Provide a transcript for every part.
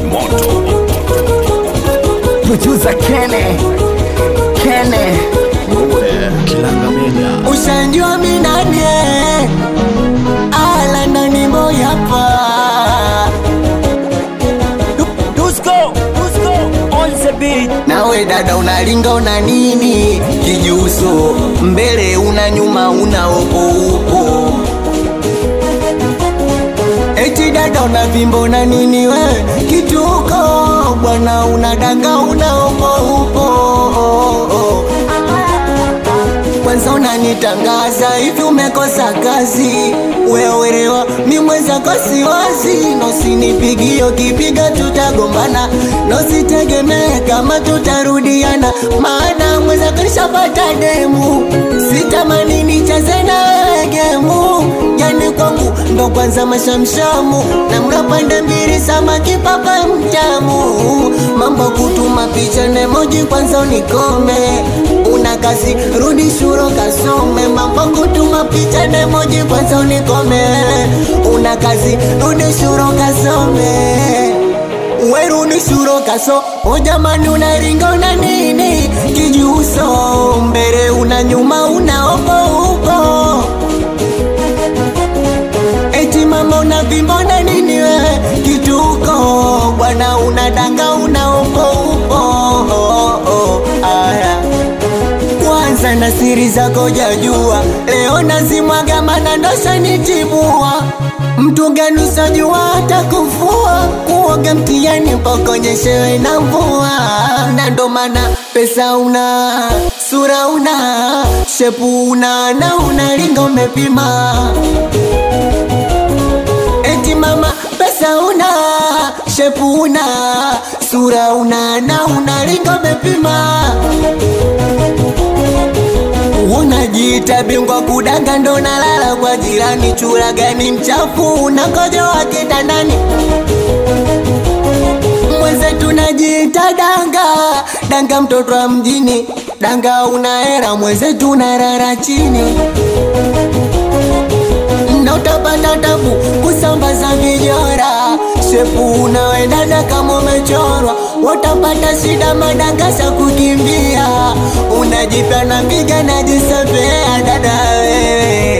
producer Kene Kene Kilanga Media. Ushanjua minanie ala ndani moya pa Dusko, Dusko, on the beat. nawe dada unalinga una nini kijuso mbele una nyuma una upo upo eti dada una vimbo una nini we kituko bwana unadanga una upo upo kwanza unanitangaza hivi umekosa kazi wewerewa mi mwenzako siwazi nosinipigio kipiga tutagombana nositegemee kama tutarudiana maana mwenzako nishapata demu sitamani nicheze na wewe gemu yani kwangu ndo kwanza mashamshamu na mrapande mbili samaki papa mtamu mambo kutuma picha nemoji kwanza unikome una kazi rudi shuro kasome mambo kutuma picha nemoji kwanza unikome una kazi rudi shuro kasome werudi shuro kaso o jamani unaringa una nini kijuso mbele una nyuma una opo upo eti mama una vimbo na nini we kituko bwana unadanga una upo upo oh, oh, aya kwanza na siri zako jajua leo nazimwaga mana ndosha nitibua mtu gani usajua hata kufua kuoga mtiani mpokonyeshewe na mvua na ndo maana pesa una sura una shepu una na unalinga umepima eti mama pesa una shepu una sura una na unalinga umepima unajiita bingwa kudanga ndo nalala kwa jirani chura gani mchafu unakojoa kitandani mwenzetu najiita danga danga mtoto wa mjini danga una hera mwenzetu unarara chini na utapata tabu kusambaza vijora shepu unaendana kama umechorwa utapata shida madangasa kukimbia unajipya na mbiga najisepea dada wewe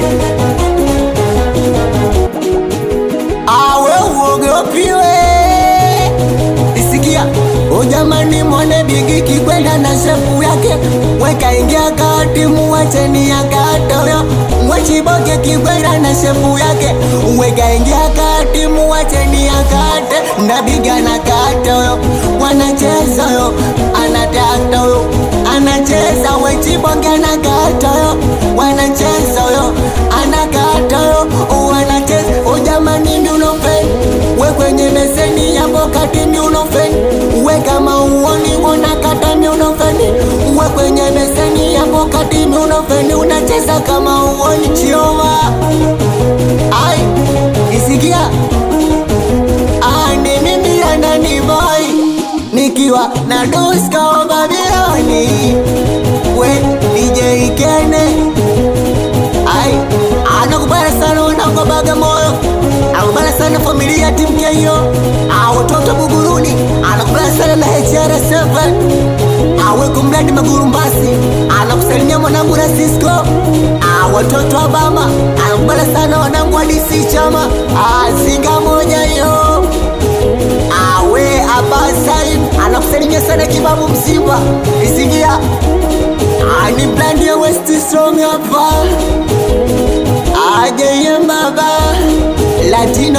awe uogopiwe isikia ujamani mwone bigi kikwenda na shepu yake weka ingia kati muwacheni yakatoyo mwechiboke kikwenda na shepu yake weka ingia kati muwacheni yakate na biga na katoyo wanacheza yo anataka yo anacheza wechibonge na katoyo wanacheza yo anakatoyo wanacheza ujamani miunofeni we kwenye beseni yapo kati miunofeni we kama uoni unakata miunofeni we kwenye beseni yapo kati miunofeni unacheza kama uoni chioma ai isikia ani mimi andani boy nikiwa na duska wa babiloni we DJ Kene ai anakubala sana wanangu wa Bagamoyo anakubala sana familia timu Keyo Ah, watoto Buguruni anakubala sana na HR7 awe kumradi Magurumbasi anakusalimia mwanangu na Cisco Ah, watoto wa Bama anakubala sana wanangu wa DC chama Ah, zinga moja yo awe abasaid anakusalimia sana kibabu mzimba isikia ani blandi ya west strong hapa ajeye baba latino